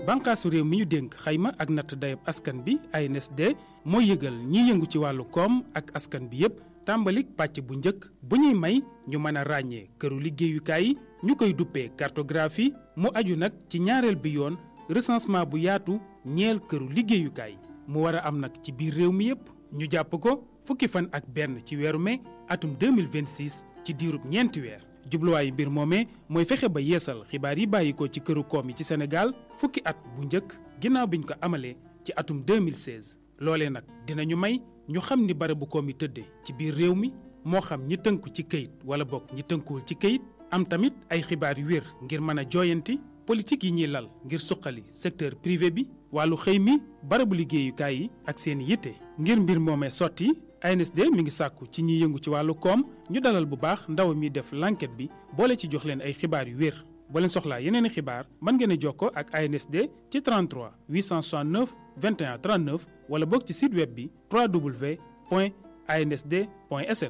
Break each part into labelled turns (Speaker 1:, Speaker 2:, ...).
Speaker 1: bànqaasu réew mi ñu dénk xayma ak natt dayab askan bi ANSD mooy yëgal ñiy yëngu ci wàllu koom ak askan bi yépp tàmbalik pàcc bu njëkk bu ñuy may ñu mën a ràññee këru liggéeyukaay yi ñu koy duppee cartographie mu aju nag ci ñaareel bi yoon recensement bu yaatu ñeel këru liggéeyukaay mu war a am nag ci biir réew mi yépp ñu jàpp ko fukki fan ak benn ci weeru mai atum 2026 ci diirub ñeenti weer jubluwaayu mbir moomee mooy fexe ba yeesal xibaar yi bàyyi ko ci këru koom yi ci Sénégal fukki at bu njëkk ginnaaw biñ ko amalee ci atum 2016 loolee nag dinañu may ñu xam ni barabu koom yi tëdde ci biir réew mi moo xam ñi tënku ci këyit wala bokk ñi tënkuwul ci këyit am tamit ay xibaar yu wér ngir mën a jooyanti politique yi ñuy lal ngir suqali secteur privé bi wàllu xëy mi barabu liggéeyukaay yi ak seen yitte ngir mbir moomee sotti ANSD mi ngi sàkku ci ñiy yëngu ci wàllu koom ñu dalal bu baax ndaw mi def l'enquête bi boole ci jox leen ay xibaar yu wér boo leen soxlaa yeneen i xibaar mën ngeen a jokkoo ak ANSD ci 33 869 21 39 wala boog ci site web bi www.ansd.sn.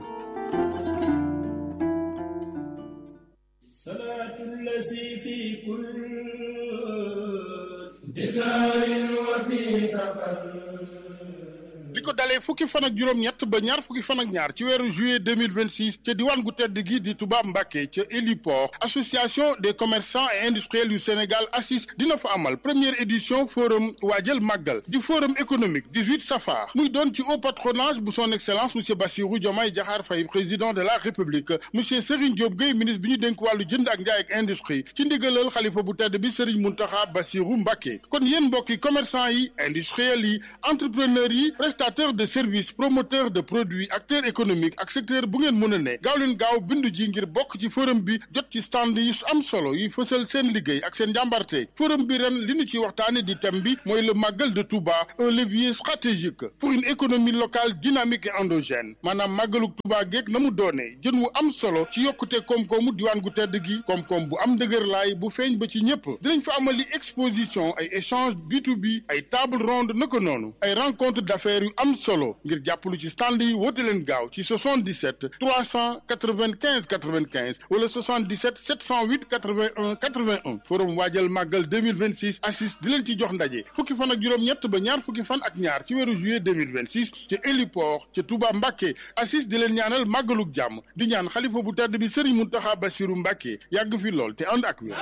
Speaker 2: li ko dalee fukki fan ak juróom-ñett ba ñaar fukki fan ak ñaar ci weeru juillet 2026 ca diwaan gu tedd gi di Touba Mbacké ca héliport association des commerçants et industriels yu Sénégal ACIS dina fa amal première édition forum waajal màggal di forum économique 18 safar muy doon ci haut patronage bu son excellence monsieur Bassirou Diomaye Diakhar Faye président de la république monsieur Serigne Diop Gueye ministre bi ñu dénk wàllu jënd ak njaay ak industrie ci ndigalal xalifa bu tedd bi Serigne Mountakha Bassirou Mbacké kon yéen mbokki commerçant yi industriels yi entrepreneurs yi prestataire de service promoteur de produits acteur économique ak secteur bu ngeen mën a ne gaaw leen gaaw bindu ji ngir bokk ci forum bi jot ci stand yi am solo yi fësal seen liggéey ak seen njàmbarte forum bi ren li ñu ci waxtaane di thème bi mooy le màggal de Touba un levier stratégique pour une économie locale dynamique et endogène maanaam màggaluk Touba geeg na mu doonee jën wu am solo ci yokkute koom-koomu diwaan gu tedd gi koom-koom bu am dëgër laay bu feeñ ba ci ñëpp dinañ fa amali exposition ay échange B2B ay table ronde naka noonu ay rencontre d'affaires yu am solo ngir jàppalu ci stand yi woote leen gaaw ci 77 395 95 wala 77 708 81 81 forum waajal màggal 2026 assis di leen ci jox ndaje fukki fan ak juróom-ñett ba ñaar fukki fan ak ñaar ci weeru juillet 2026 ca héliport ca Touba Mbacké assis di leen ñaanal màggaluk jàmm di ñaan xalifa bu tedd bi Serigne Mountakha Bassirou Mbacké yàgg fi lool te ànd ak wér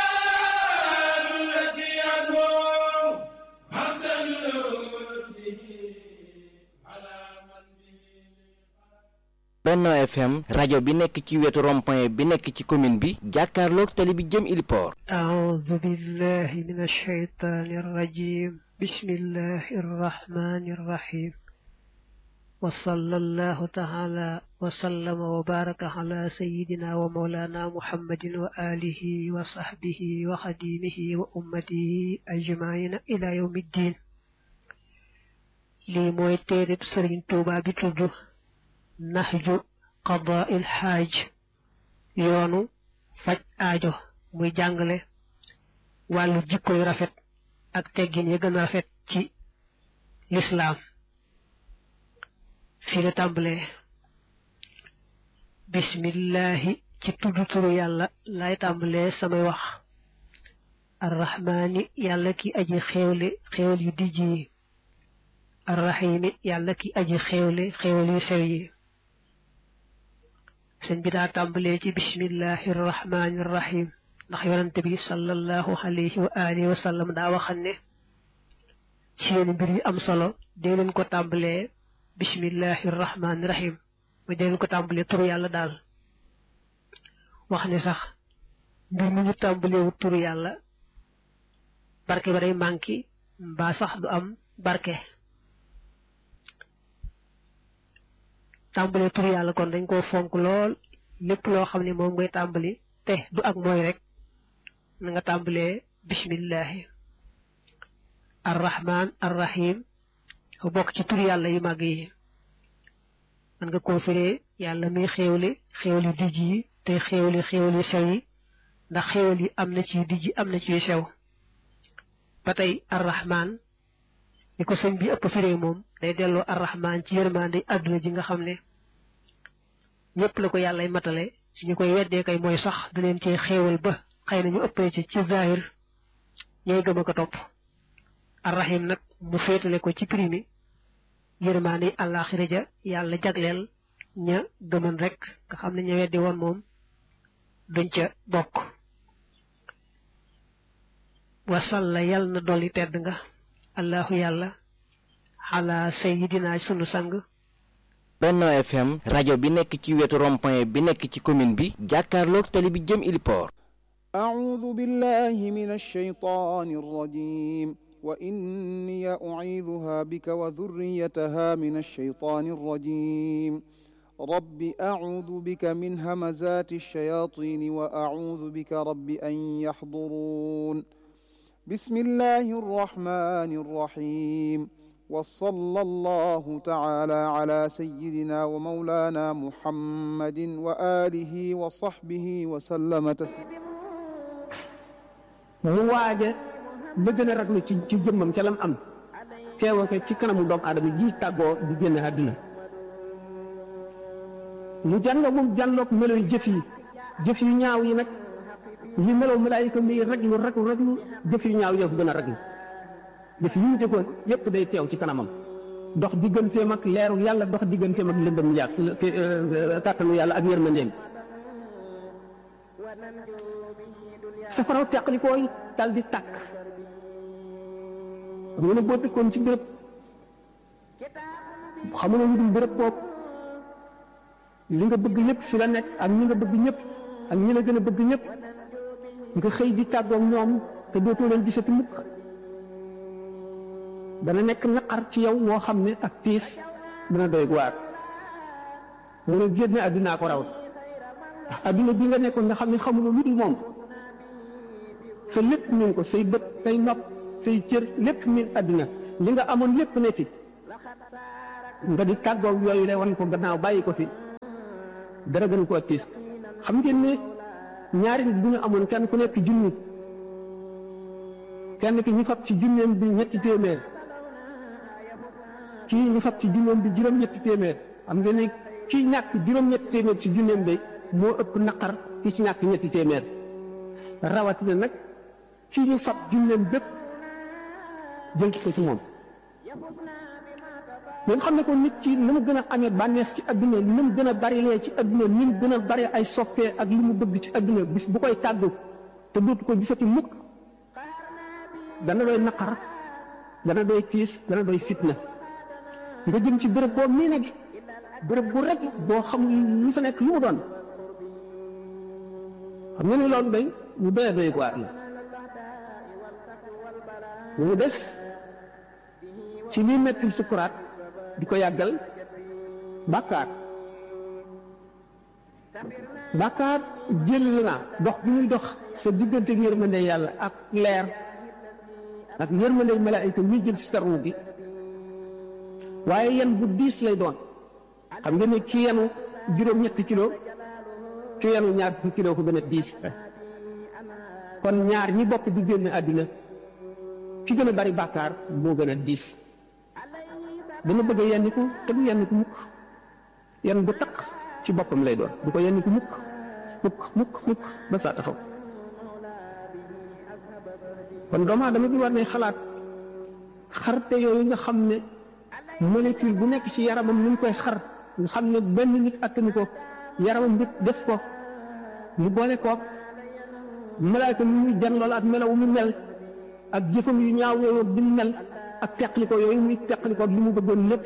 Speaker 3: Benno FM rajo bi nekk ci wetu rond-point bi nekk ci commune bi jàkkaarloog tali bi jëm Iliport
Speaker 4: أعوذ بالله من الشيطان الرجيم بسم الله الرحمن الرحيم وصلى الله تعالى وسلم وبارك على سيدنا ومولانا محمد وآله وصحبه وخديمه وأمته أجمعين إلى يوم الدين لي موي تيرب سرين توبا بتوجو نهج قضاء الحاج يونو فج آجو muy jàngale wàllu jikko yu rafet ak teggin yi gën a rafet ci lislaam fii la tàmbalee bismillahi ci tudd turu yàlla lay tàmbalee samay wax arrahmaani yàlla ki aji xéewle xéewal yu dijj yi arrahimi yàlla ki aji xéewle xéewal yu sew yi sëñ bi daa tàmbalee ci bismillahi arrahmaani arrahim ndax yonante bi sallallahu alayhi wa alihi wa sallam daa waxan ne seen mbir yi am solo dee leen ko tàmbalee bismillahi rahmaani rahim mooy dee leen ko tàmbalee turu yàlla daal wax ne sax mbir mu ñu tàmbaleewu turu yàlla barke ba day manqué mbaa sax du am barke tàmbalee turu yàlla kon dañ koo fonk lool lépp loo xam ne moom ngay tàmbali te du ak mooy rek na nga tàmbalee bismillahi arrahman arrahim bokk ci tur yàlla yu màgg yi man nga koo firee yàlla muy xéewle xéewal yu dijj yi te xéewle xéewal yu sew yi ndax xéewal yi am na ci dijj am na ci sew ba tey arrahman ni ko sëñ bi ëpp firee moom day delloo arrahman ci yërmande àdduna ji nga xam ne ñëpp la ko yàllay matale si ñu koy weddee kay mooy sax da leen ci xéewal ba xëy na ñu ëppee ci ci zahir ñooy gëm a ko topp arrahim nag mu féetale ko ci primi yërmaani àllaaxira ja yàlla jagleel ña gëman rek nga xam ne ña weddi woon moom duñ ca bokk wasalla yàlla na dolli tedd nga allahu yàlla ala sayidina sunu sang
Speaker 3: Benno FM rajo bi nekk ci wetu rond-point bi nekk ci commune bi jàkkaarloog tali bi jëm Iliport
Speaker 5: أعوذ بالله من الشيطان الرجيم وإني أعيذها بك وذريتها من الشيطان الرجيم رب أعوذ بك من همزات الشياطين وأعوذ بك رب أن يحضرون بسم الله الرحمن الرحيم وصلى الله تعالى على سيدنا ومولانا محمد وآله وصحبه وسلم تسليما
Speaker 6: mu waaja la gën a raglu ci ci jëmmam ca lam am teewa ko ci kanamu doomu aadama ji tàggoo di génn àdduna mu jànloo moom jànloog melo yi jëf yi jëf yu ñaaw yi nag li melow malaayika mi raglu raglu raglu jëf yu ñaaw yoo ko gën a raglu jëf yi mu jëkkoon yépp day teew ci kanamam dox digganteem ak leeru yàlla dox digganteem ak lëndëm yàq kàttanu yàlla ak yërmandeem safaraw teqli kooy dal di tàkk xam nga ne boo dëkkoon ci béréb xamuloo lu dul béréb boobu li nga bëgg ñëpp fi la nekk ak ñi nga bëgg ñëpp ak ñi la gën a bëgg ñëpp nga xëy di tàggoog ñoom te dootoo leen gisati mukk dana nekk naqar ci yow woo xam ne ak tiis dana doy waar mu ne génne addunaa ko raw adduna bi nga nekkoon nga xam ne xamuloo lu dul moom sa lépp min ko say bët say nopp say cër lépp min adduna li nga amoon lépp ne fi nga di tàggoog yooyu lay wan ko gannaaw bàyyi ko fi dara gën koo tiis xam ngeen ne ñaari nit bu ñu amoon kenn ku nekk junni kenn ki ñu fab ci junneem bi ñetti téeméer kii ñu fab ci junneem bi juróom-ñetti téeméer xam ngeen ne kii ñàkk juróom-ñetti téeméer ci junneem bi moo ëpp naqar ki ci ñàkk ñetti téeméer rawatina nag ci ñu fab junneem bépp jël ko ci moom ngeen xam ne ko nit ci ni mu gën a amee bànneex ci adduna ni mu gën a bari lee ci adduna ni mu gën a bari ay soppee ak li mu bëgg ci adduna bis bu koy tàggu te dootu ko gisati mukk dana doy naqar dana doy tiis dana doy fitna nga jëm ci béréb boo mii nag béréb bu rek boo xam lu fa nekk lu mu doon xam nga ni loolu day mu doy doy waar la mu des ci lii mettil sukuraat di ko yàggal bàkkaar bàkkaar jël na dox bi muy dox sa diggante ak yërmande yàlla ak leer ak yërmande malaayika muy jël si tarnu gi waaye yan bu diis lay doon xam nga ne ki yenu juróom-ñetti kilo ki yenu ñaar fukki kilo ko gën a diis kon ñaar ñi bokk di génn àddina ki gën a bari bàkkaar moo gën a diis dana bëgg a yenni ko te du yenni ko mukk yenn bu taq ci boppam lay doon du ko yenni ko mukk mukk mukk mukk ba saa taxaw kon doomu aadama bi war ne xalaat xarte yooyu nga xam ne molécule bu nekk ci yaramam ni mu koy xar nga xam ne benn nit attanu ko yaramam nit def ko mu boole koog malaayka mi muy jan lool ak melaw mu mel ak jëfam yu ñaaw yooyu bi mu mel ak teqli ko yooyu muy teqli ko li mu bëggoon lépp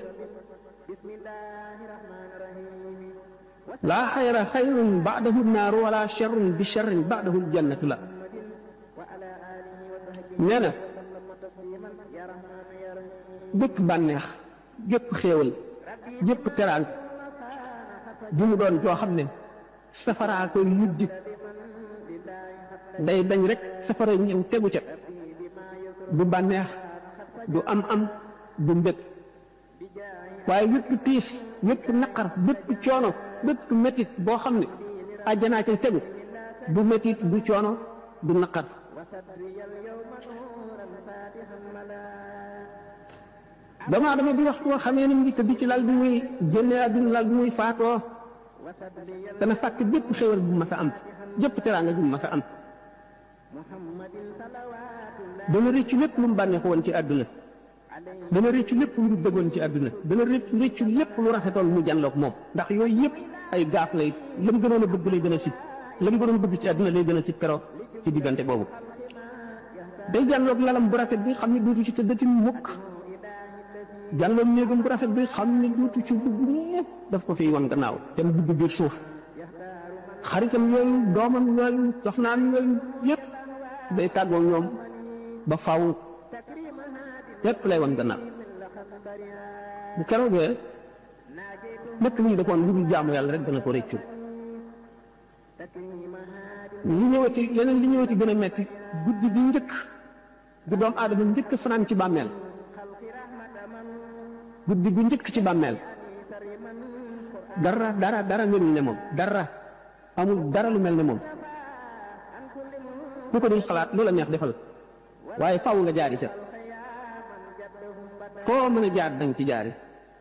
Speaker 6: laa xayra xayrun baadahu naaru wala charrun bi charrin baadahu ljannatu la nee na bépp bànneex gépp xéewal gépp teraan bi mu doon joo xam ne safaraa koy mujj day dañ rek safara ñëw tegu ca du bànneex du am am du mbég waaye wépp tiis wépp naqar bépp coono bépp métit boo xam ne àjjanaa ca tegu du métit du coono du naqar doomu aadama bi waxtu woo xamee ni mu ngi tëdd ci lal bi muy génnee àdduna lal bi muy faatoo dana fàkk bépp xéwal bu mas a am jëpp teraanga bu mas a am dana rëccu lépp lu mu bànneexu woon ci àdduna dana rëccu lépp lu mu bëggoon ci àdduna dana rëccu rëccu lépp lu rafetoon mu jànloog moom ndax yooyu yëpp ay gaaf lay lam gënoon a bëgg lay gën a sit lam gënoon a bëgg ci àdduna lay gën a sit keroog ci diggante boobu day jànloog lalam bu rafet bi xam ne duutu ci tëddati mukk jànloog néegam bu rafet bi xam ne duutu ci dugg lépp daf ko fiy wan gannaaw te mu dugg biir suuf xaritam yooyu doomam yooyu soxnaam yooyu yëpp day tàggoo ñoom ba faw lépp lay wan gannaaw bu keroogee lépp lu ñu defoon lu dul jaamu yàlla rek dana ko réccu li ñëwati yeneen li ñëwati gën a metti guddi gi njëkk gu doom aadama njëkk fanaan ci bàmmeel guddi gu njëkk ci bàmmeel dara dara dara melul ne moom dara amul dara lu mel ne moom ku ko dul xalaat loola neex defal waaye faw nga jaari ca foo mën a jaar danga ci jaari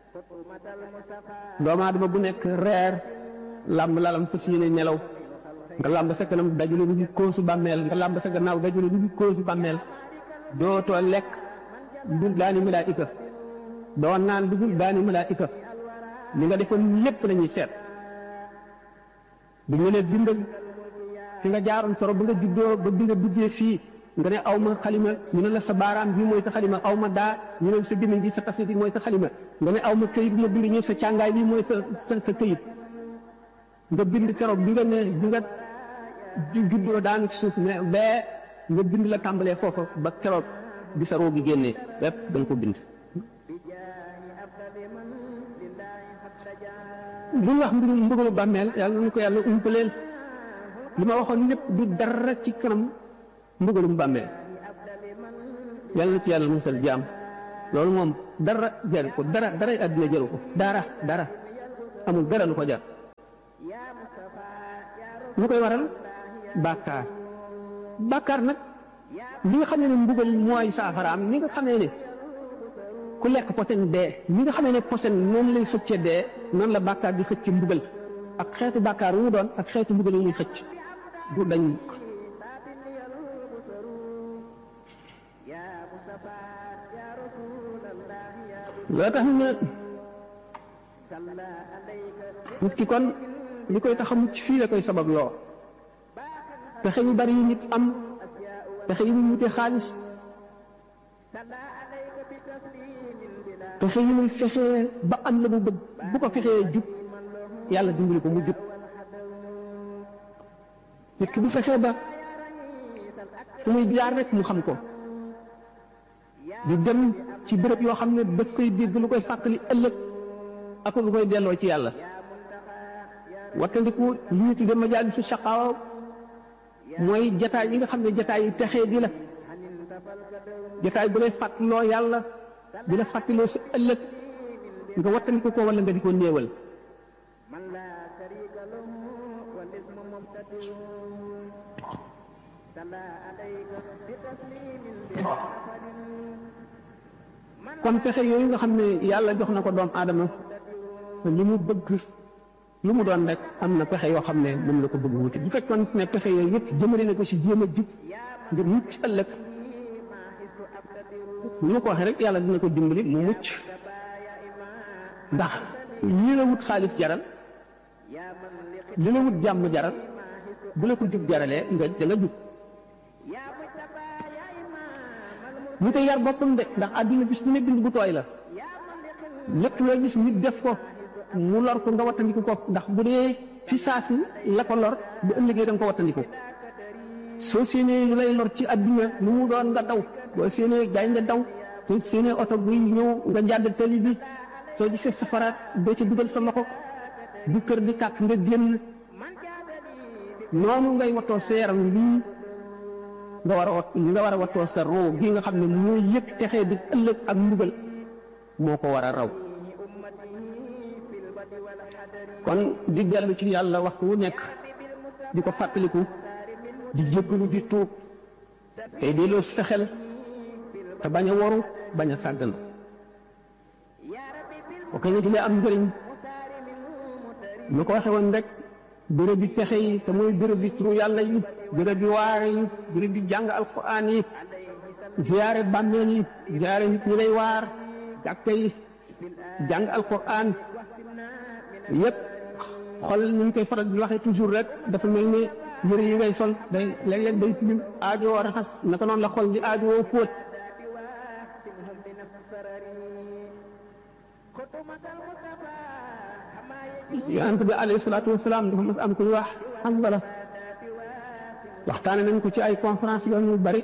Speaker 6: doomu aadama bu nekk reer làmb lalam fas yéene nelaw nga làmb sa kanam dajule lu dul koosu bàmmeel nga làmb sa gannaaw dajule lu dul koosu bàmmeel dootoo lekk dul daani malaayika doo naan dugul daani malaayika li nga defoon lépp lañuy seet bu ñu leen bindal fi nga jaaroon toro ba nga juddoo ba bi nga duggee fii nga ne aw ma xalima ñu ne la sa baaraam bii mooy sa xalima aw ma daa ñu ne sa gémmiñ gi sa tafsir mooy sa xalima nga ne aw ma këyit ma bind ñu sa càngaay bi mooy sa sa sa këyit nga bind keroog bi nga ne bi nga juddoo daanu ci suuf ne bee nga bind la tàmbalee foofa ba keroog bi sa roo gi génnee lépp da nga ko bind li wax mbirum mbugalu bàmmeel yàlla na ko yàlla umpaleel li ma waxoon lépp du dara ci kanam mbugalum bàmmeel yàlla na ci yàlla musal jaam loolu moom dara jaru ko dara dara àddina jaru ko dara dara amul dara lu ko jar lu koy waral bàkkaar bàkkaar nag li nga xam ne mbugal mooy saafaraam ni nga xamee ne ku lekk posen dee ni nga xamee ne posen noonu lay xëcce dee noonu la bàkkaar di xëcc mbugal ak xeetu bàkkaar wu mu doon ak xeetu mbugal yi muy xëcc du dañ loo tax na nit ki kon li koy tax a mucc fii la koy sabab loo pexe yu bari yi nit am pexe yi muy wute xaalis pexe yi muy fexee ba am la mu bëgg bu ko fexee jub yàlla dimbali ko mu jub nit ki bu fexee ba fu muy jaar rek mu xam ko di dem ci béréb yoo xam ne daf koy dégg lu koy fàttali ëllëg ak lu koy delloo ci yàlla wattandiku li ñu tudde majaalisu saqaawa mooy jataay yi nga xam ne jataay yi texee di la jataay bu lay fàttaloo yàlla di la fàttaloo sa ëllëg nga wattandiku ko wala nga di ko néewal kon pexe yooyu nga xam ne yàlla jox na ko doom aadama li mu bëgg lu mu doon rek am na pexe yoo xam ne moom la ko bëgg wuti bu fekkoon ne pexe yooyu yëpp jëmale na ko si jéem a jub ngir mucc ëllëg lu ma ko waxee rek yàlla dina ko dimbali mu mucc ndax lii la wut xaalis jaral li la wut jàmm jaral bu la ko jub jaralee nga da nga jub ñu koy yar boppam de ndax àdduna bis bu ne bind bu tooy la lépp loo gis nit def ko mu lor ko nga wattandiku ko ndax bu dee ci saasi la ko lor bu ëllëgee da nga ko wattandiku soo séenee lu lay lor ci àdduna lu mu doon nga daw boo séenee gaay nga daw soo séenee oto buy ñëw nga jàdd tali bi soo gisee safaraat doo ca dugal sa loxo bu kër di kàkk nga génn noonu ngay wattoo sa yaram lii nga war a wat nga war a wattoo sa roo gi nga xam ne mooy yëg texee di ëllëg ak mbugal moo ko war a raw kon di dellu ci yàlla waxtu wu nekk di ko fàttaliku di jéggalu di tuub tey delloo sa xel te bañ a waru bañ a sàggan ok na ci lay am njëriñ lu ko waxe woon rek béréb bi pexe yi te mooy béréb bi turu yàlla yi béréb bi waare yi béréb bi jàng alquran yi ziyaare bàmmeel yi ziyaare nit ñi lay waar jàkka yi jàng alquran yépp xool ni ñu koy faral di waxee toujours rek dafa mel ni yëre yi ngay sol day léeg-léeg day tilim aajowoo raxas naka noonu la xol di aajowoo póot yonent bi alayhi salaatu wasalaam dafa mas am ku ñu wax Hanzala waxtaane nañ ko ci ay conférence yoon yu bari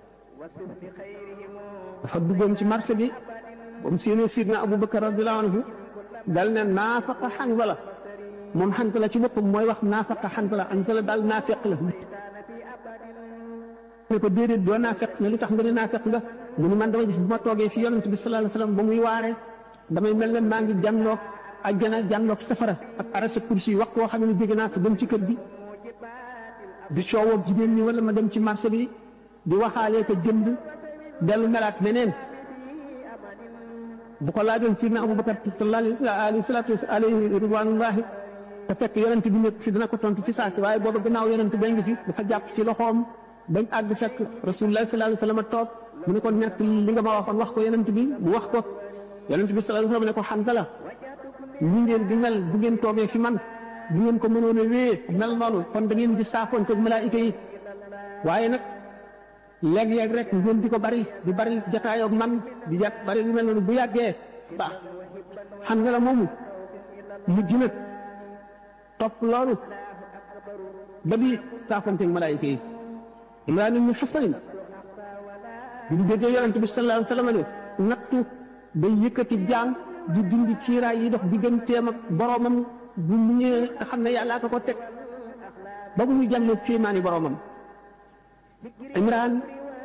Speaker 6: dafa duggoon ci marché bi ba mu séenee sidna Abubakar radiyallahu anhu dal ne naafaqa Hanzala moom Hanzala ci boppam mooy wax naafaqa Hanzala Hanzala daal naafeq la ne ko déedéet doo naafeq ne lu tax nga ne naafeq nga mu ni man dama gis bu ma toogee fi yonent bi sallallahu alayhi wasallam ba muy waare damay mel ne maa ngi jànloog àjjana jànloog safara ak arasa kursi yi wax koo xam ne jóge naa fa dem ci kër gi di coowoo jigéen ñi wala ma dem ci marché bi di waxaalee ko jënd dellu melaat meneen bu ko laajoon ci na Abubakar alayhi salaatu alayhi ridwanullahi te fekk yonent bi nekk fi dina ko tontu ci saasi waaye booba gannaaw yonent ba ngi fi dafa jàpp ci loxoom bañ àgg fekk rasulullah sallallahu alayhi wasallam toog mu ne ko nekk li nga ma waxoon wax ko yonent bi mu wax ko yonent bi sallallahu alayhi wasallam ne ko Hanzala ñi ngeen di mel bu ngeen toogee fi man bu ngeen ko mënoon a wéyee mel noonu kon da ngeen di saafoon ak malaayika yi waaye nag léeg-léeg rek ngeen di ko bari di bari jataayoo ak man di jat bari lu mel noonu bu yàggee baax Hanzala moomu mujj nag topp loolu ba di saafoon ak malaayika yi Imraan ibn Husayn bi ñu déggee yonent bi sallallahu alayhi wasallam ne nattu day yëkkati jaam di dindi ciiraay yi dox digganteem ak boroomam bu mu ñëwee nga xam ne yàllaa ko ko teg ba bu ñu jàllee kéemaani boroomam Imraan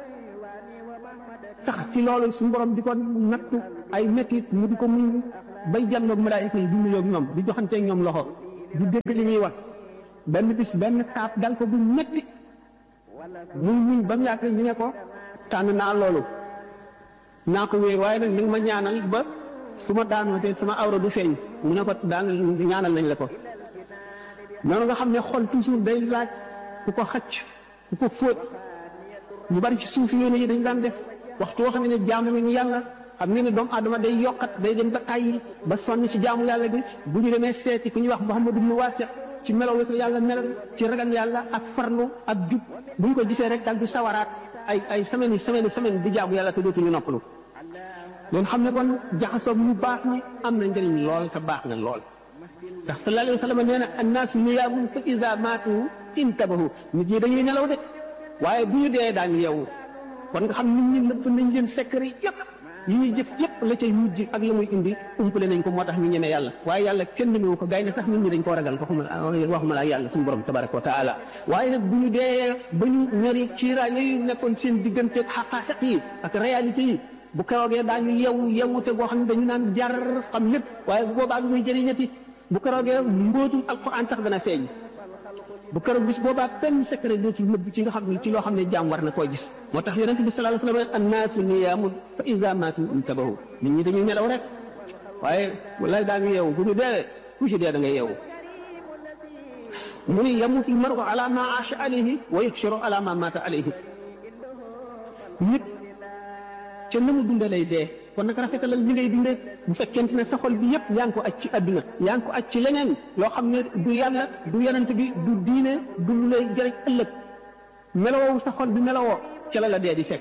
Speaker 6: tax ci loolu suñu borom di ko nattu ay métit mu di ko muñ bay jàlloog malaayika yi di nuyoo ak ñoom di joxanteeg ñoom loxo di dégg li ñuy wax benn bis benn taab dal ko bu métti muy muñ ba mu yàgg ñu ne ko tànn naa loolu naa ko wéer waaye nag ni nga ma ñaanal ba su ma daanoo te sama awra du feeñ mu ne ko daan ñaanal nañ la ko noonu nga xam ne xol toujours day laaj ku ko xacc ku ko fóot ñu bari ci suuf yoon yi dañ daan def waxtu woo xam ne jaamu nañu yàlla xam ne ne doomu aadama day yokkat day dem ba tàyyi ba sonn ci jaamu yàlla bi bu ñu demee seeti ku ñuy wax Muhammadu ibnu Waasi ci melaw la ko yàlla melal ci ragal yàlla ak farlu ak jub bu ñu ko gisee rek dal di sawaraat ay ay semaine yi semaine semaine di jaamu yàlla te dootuñu noppalu loolu xam ne kon jaxasoo ñu baax ñi am na njëriñ lool te baax na lool ndax sallallahu alayhi wa sallam nee na annaasu niyaamun fa iza maatu intabahu nit ñi dañuy nelaw de waaye bu ñu dee daañu yeewu kon nga xam nit ñi nëpp nañ leen secret yëpp yi ñuy jëf yëpp la cay mujj ak la muy indi umpale nañ ko moo tax ñu ñeme yàlla waaye yàlla kenn ñemewu ko gay na sax nit ñi dañ koo ragal waxuma waxuma la yàlla suñu borom tabaraka wa taala waaye nag bu ñu dee ba ñu ñori ciiraay yooyu nekkoon seen diggante ak xaqaaxiq yi ak réalité yi bu keroogee daañu yewu yewute boo xam ne dañu naan jar xam lépp waaye bu boobaa bi muy jëriñati bu keroogee mbóotum alquran sax dana feeñ bu keroog bis boobaa benn secret dootul nëbb ci nga xam ne ci loo xam ne jaam war na koo gis moo tax yonente bi sallallahu alayhi wa sallam annaasu niyaamun fa iza maatu intabahu nit ñi dañuy nelaw rek waaye wallaay daa ngi yeewu bu ñu dee ku ci dee da ngay yeewu mu ni yamutu lmaru ala ma aasha alayhi wa yuxsharu ala ma maata alayhi nit ca na mu dunde lay dee kon nag rafetalal li ngay dundee bu fekkente ne sa xol bi yëpp yaa ngi ko aj ci àdduna yaa ngi ko aj ci leneen loo xam ne du yàlla du yonent bi du diine du lu lay jëriñ ëllëg melowoo sa xol bi melowoo ca la la dee di fekk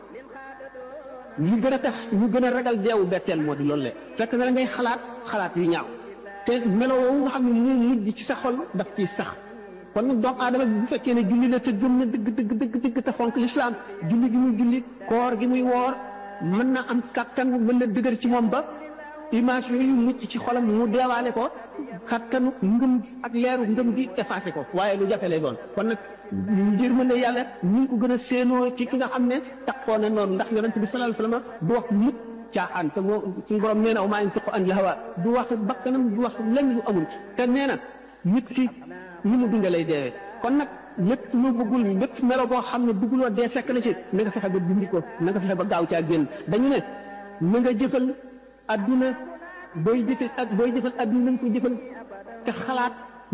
Speaker 6: li gën a tax ñu gën a ragal deewu betteel moo di loolu le fekk na la ngay xalaat xalaat yu ñaaw te melowoo nga xam ne mu mujj ci sa xol daf ciy sax kon nag doomu aadama bu fekkee ne julli la te gëm na dëgg dëgg dëgg dëgg te fonk lislaam julli gi muy julli koor gi muy woor mën na am kattan mën na dëgër ci moom ba image yooyu mucc ci xolam mu deewaale ko kattanu ngëm ak leeru ngëm gi effacé ko waaye lu jafe lay doon kon nag njër mën ne yàlla ñu ngi ko gën a séenoo ci ki nga xam ne taxoo na noonu ndax yonente bi sallallahu alayhi wasallam du wax mukk caaxaan te moo suñu borom nee na maa yantiqu anil hawa du wax bakkanam du wax lenn lu amul te nee na nit ki ni mu dunde lay deewee kon nag lépp lu bëggul lépp melo boo xam ne bëgguloo dee fekk na ci na nga fexe ba dindi ko na nga fexe ba gaaw caa génn dañu ne na nga jëfal adduna booy jëfal ak booy jëfal adduna na nga ko jëfal te xalaat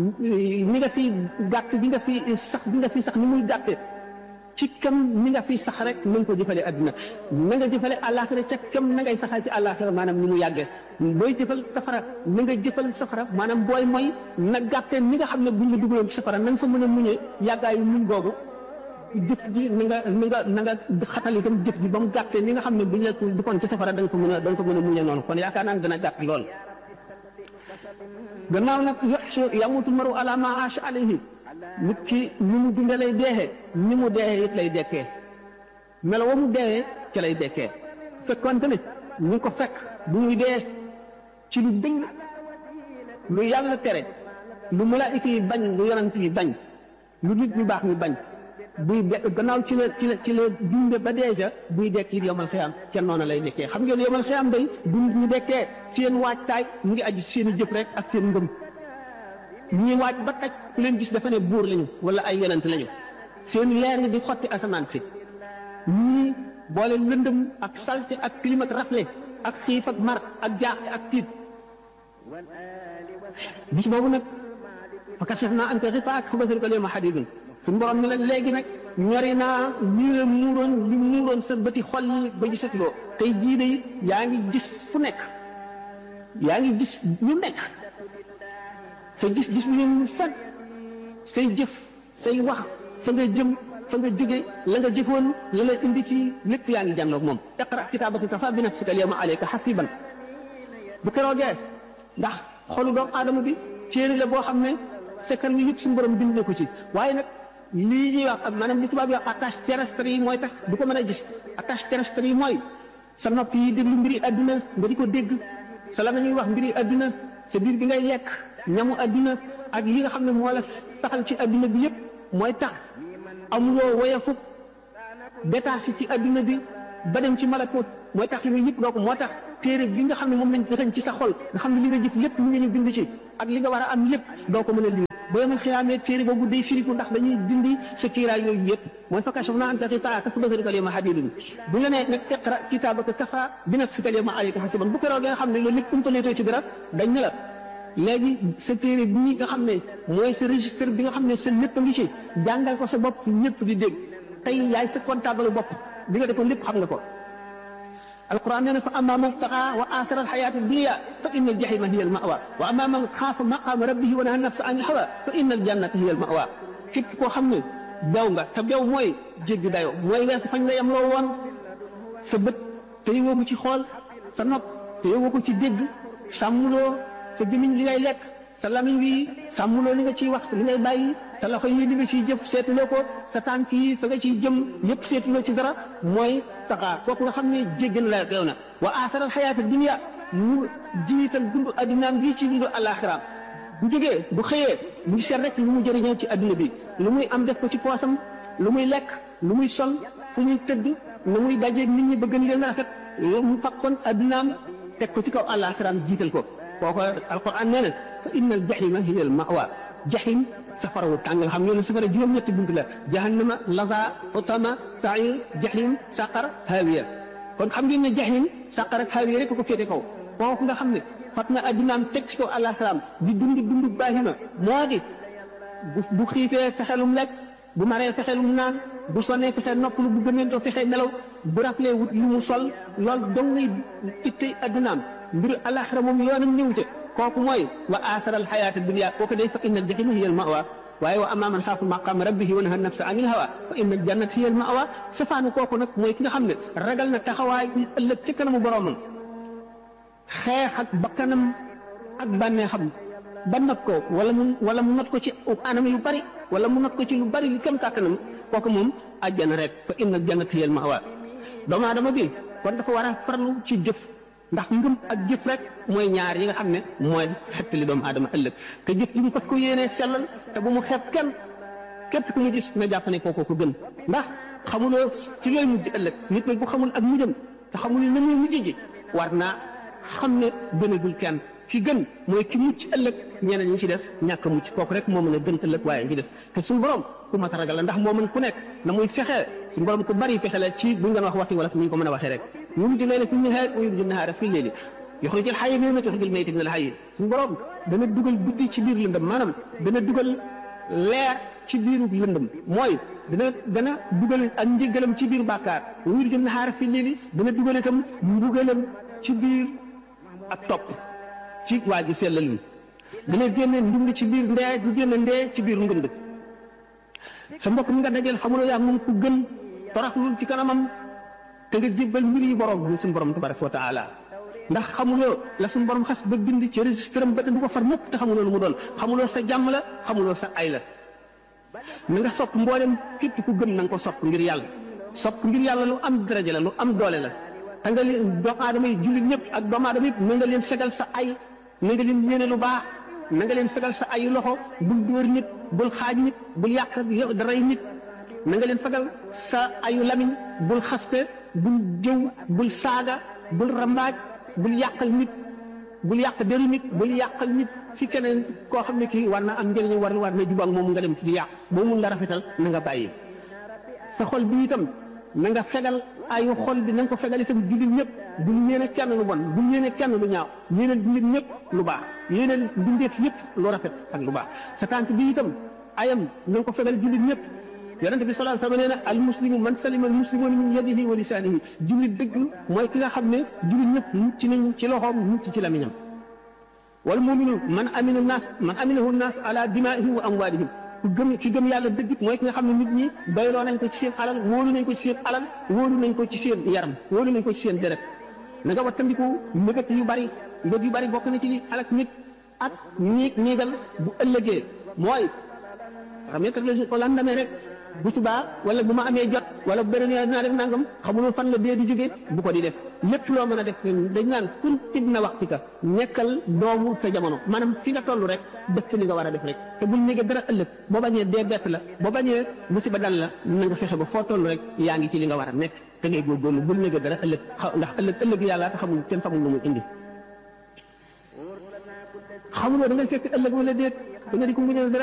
Speaker 6: ni nga fi gàtt bi nga fi sax bi nga fi sax ni muy gàtte ci kam ni nga fi sax rek na nga ko jëfale adduna na nga jëfale àllaaxira ca kam na ngay saxal ci àllaaxira maanaam ni mu yàggee booy jëfal safara na nga jëfal safara maanaam booy mooy na gàtte ni nga xam ne buñ la dugaloon ci safara na nga fa mën a muñee yàggaayu muñ googu jëf ji na nga na nga na nga xatal itam jëf ji ba mu gàttee ni nga xam ne buñ la duggoon ci safara da nga ko mën a da nga ko mën a muñee noonu kon yaakaar naa ne dana gàtt lool gannaaw nag yoxsu yamutu maru ala ma aasha alayhi nit ki ni mu dunde lay deexee ni mu deexee it lay dekkee melo wa mu deexee ci lay dekkee fekkonte ne ñu ko fekk bu ñuy dee ci lu dëng lu yàlla tere lu malaayika yi bañ lu yonant yi bañ lu nit ñu baax ñu bañ buy de gannaaw ci la ci la ci la dunde ba deeja buy dekk it yomal xiyam kenn noonu lay dekkee xam ngeen yomal xiyam day du nit ñu dekkee seen waajtaay mu ngi aju seen i jëf rek ak seen ngëm ñii waaj ba taj ku leen gis dafa ne buur lañu wala ay yonent lañu seen leer ngi di xotti asamaan si ñii boole lëndëm ak salte ak clim ak rafle ak xiif ak mar ak jaaxle ak tiit bis boobu nag fa kashafnaa anka xifaa'aka fa basaruka al-yawma hadiidun suñu borom ni la léegi nag ñori naa lii la muuroon li muuroon sa bëti xol yi ba gisatuloo tey jii de yaa ngi gis fu nekk yaa ngi gis lu nekk sa gis-gis bi ñu fan say jëf say wax fa nga jëm fa nga jóge la nga jëfoon la la indi ci lépp yaa ngi jànloog moom iqra kitaabaka kafaa bi nafsika al-yawma alayka hasiiban bu keroogee ndax xolu doomu aadama bi téere la boo xam ne sekkar wi yëpp suñu borom bind na ko ci waaye nag lii ñuy wax ak maanaam li tubaab yi wax attache terrestre yi mooy tax du ko mën a gis attache terrestre yi mooy sa nopp yi déglu mbiri adduna nga di ko dégg sa la ñuy wax mbiri adduna sa biir bi ngay lekk ñamu adduna ak yi nga xam ne moo la taxal ci adduna bi yëpp mooy tax amuloo woyafu détaché ci adduna bi ba dem ci malakut mooy tax yooyu yëpp doo ko moo tax téere bi nga xam ne moom lañ dëxañ ci sa xol nga xam ne li nga jëf lépp lu nga ñu bind ci ak li nga war a am lépp doo ko mën a lim ba yemal xiyaamee téere boobu day firiku ndax dañuy dindi sa kiiraay yooyu yëpp mooy fa kashafnaa anka xifaa'aka fa basaruka al-yawma hadiidun bu ñu nee nag iqra kitaabaka kafaa bi nafsika al-yawma alayka hasiiban bu keroog nga xam ne loolu lépp umpaleetoo ci dara dañ ne la léegi sa téere bii nga xam ne mooy sa registre bi nga xam ne sa lépp a ngi ci jàngal ko sa bopp ñëpp di dégg tey yaay sa comptable bopp bi nga defoon lépp xam nga ko alquran nee na fa amma man taxa wa athara alxayata dunia fa inna aljahima hiya almawa wa amma man xaafa maqama rabbihi wa naha nafsa an ilhawa fa inna aljannata hiya almawa képp koo xam ne bew nga te bew mooy jéggi dayo mooy weesu fañ la yem loo woon sa bët te yowoo ko ci xool sa nopp te yowoo ko ci dégg sàmmuloo sa gémmiñ li ngay lekk sa lamiñ wi sàmmuloo li nga ciy wax li ngay bàyyi sa loxo yi li nga ciy jëf seetuloo ko sa tànk yi fa nga ciy jëm yëpp seetuloo ci dara mooy taxaa kooku nga xam ne jéggi na la réew na wa aasaral xayaata dunia mu jiital dund addinaam bii ci dund alaxiraam bu jógee bu xëyee mu ngi seet rek lu mu jëriñoo ci adduna bi lu muy am def ko ci poosam lu muy lekk lu muy sol fu muy tëdd lu muy dajeeg nit ñi bëgg leen rafet mu fakkoon addinaam teg ko ci kaw alaxiraam jiital ko kooku alquran nee na fa inna al jahima hiya al mawa jahim safara wu tàng nga xam ne safara juróom-ñetti bunt la jahannama laza utama sair jahim saqar hawiya kon xam ngeen ne jahim saqar ak hawiya rek ko féete kaw kooku nga xam ne fat na addinaam teg ci kaw alaxiraam di dund dund baahima moo di bu bu xiifee fexelum lekk bu maree fexelum naan bu sonnee fexe noppalu bu gëmee doo fexe nelaw bu raflee wut lu mu sol loolu dong ngay ittey addinaam mbiru alaxira moom yoonam ñëw te kooku mooy wa aasara alxayaata dunia kooku day fa inna aljahima hiya almawa waaye wa amma man xaafa maqaama rabbihi wa naha nafsa anil hawa fa inna aljannata hiya almawa safaanu kooku nag mooy ki nga xam ne ragal na taxawaay ëllëg ci kanamu boromam xeex ak bakkanam ak bànneexam ba not ko wala mu wala mu not ko ci anam yu bari wala mu not ko ci lu bari li kam kàttanam kooku moom àjjana rek fa inna aljannata hiya almawa doomu aadama bi kon dafa war a farlu ci jëf ndax ngëm ak jëf rek mooy ñaar yi nga xam ne mooy xettali doomu aadama ëllëg te jëf yi mu fas ko yéenee sellal te bu mu xeeb kenn képp ku ñu gis na jàpp ne kooku ko gën ndax xamuloo ci looy mujj ëllëg nit nag bu xamul ak mujjam te xamul na muy mujj ji war naa xam ne gënagul kenn ki gën mooy ki mucc ëllëg ñeneen ñi ci def ñàkk a mucc kooku rek moo mën a gën ëllëg waaye ngi def te suñu borom ku mat a ragal la ndax moo mën ku nekk na muy fexee suñu borom ku bari fexe la ci bu ñu doon wax waxti wala fi ñu ko mën a waxee rek yuliju layla fi nahaar wa yuliju nahaara fi leeli yuxrijul xayya mina l-mayyiti yuxrijul mayyita mina l-xayyi suñu borom dana dugal guddi ci biir lëndëm maanaam dana dugal leer ci biiru lëndëm mooy dana dana dugal ak njëgalam ci biir bàkkaar wuyul jëm naxaar fi léegi dana dugal itam mbugalam ci biir ak topp ci waa ji sellal wi dana génne ndund ci biir ndee du génne ndee ci biir ndund sa mbokk mi nga dajeel xamuloo yaa moom ku gën toroxlul ci kanamam te nga jébbal mbir yi borom bi suñu borom tabaraka wa taala ndax xamuloo la suñu borom xas ba bind ci registre am ba te du ko far mukk te xamuloo lu mu doon xamuloo sa jàmm la xamuloo sa ay la na nga sopp mboolem képp ku gëm na nga ko sopp ngir yàlla sopp ngir yàlla lu am daraja la lu am doole la te nga leen doomu aadama yi jullit ñëpp ak doomu aadama yëpp na nga leen fegal sa ay na nga leen yéene lu baax na nga leen fegal sa ay loxo bul dóor nit bul xaaj nit bul yàq daray nit na nga leen fegal sa ayu lamiñ bul xaste bul jëw bul saaga bul rambaaj bul yàqal nit bul yàq deru nit bul yàqal nit ci keneen koo xam ne kii war na am njëriñ war war na jubak moom nga dem ci di yàq boo mun la rafetal na nga bàyyi sa xol bi itam na nga fegal ayu xol bi na nga ko fegal itam jullit ñëpp bul yéene kenn lu bon bul yéene kenn lu ñaaw yéene jullit ñëpp lu baax yéene bindeef yëpp lu rafet ak lu baax sa tànk bi itam ayam na nga ko fegal jullit ñëpp yonente bi sallallahu alayhi wa sallam nee na al muslimu man salima al muslimuna min yadihi wa lisanihi jullit dëgg mooy ki nga xam ne jullit ñëpp mucc nañ ci loxoom mucc ci lamiñam wal muminu man amina naas man aminahu naas ala dimaihim wa amwalihim ku gëm ki gëm yàlla dëgg mooy ki nga xam ne nit ñi bayloo nañ ko ci seen alal wóolu nañ ko ci seen alal wóolu nañ ko ci seen yaram wóolu nañ ko ci seen deret na nga wattandiku mbëggat yu bari mbëgg yu bari bokk na ci li alak nit ak ñiig ñiigal bu ëllëgee mooy xam ne ko landamee rek bu subaa wala bu ma amee jot wala bu beneen yoon dinaa def nangam xamuloo fan la dee di jóge bu ko di def lépp loo mën a def dañ naan kun ibna waxtika nekkal doomu sa jamono maanaam fi nga toll rek def ci li nga war a def rek te bul néegee dara ëllëg boo bañee dee bett la boo bañee musiba dal la na nga fexe ba foo toll rek yaa ngi ci li nga war a nekk te ngay góorgóorlu bul néegee dara ëllëg ndax ëllëg ëllëg yàlla te xamul kenn xamul lu muy indi xamuloo da ngay fekk ëllëg wala déet da nga di ko muñal dara